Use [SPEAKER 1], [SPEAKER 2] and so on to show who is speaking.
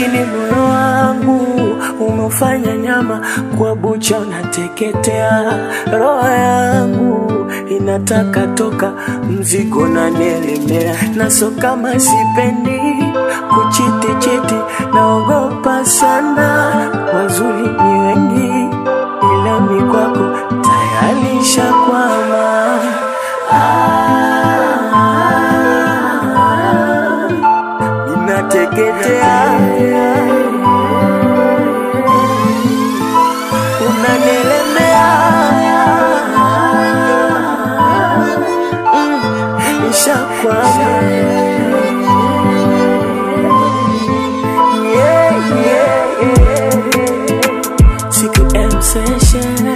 [SPEAKER 1] lakini moyo wangu umeufanya nyama kwa bucha, unateketea. Roho yangu inataka toka, mzigo nanielemea, naso kama sipendi kuchiti chiti, naogopa sana. Wazuri ni wengi, ila mi kwako tayari shakwama. Ah, ninateketea, unanielemea, mm, nishakwama. Yeah, yeah, yeah. Siku M session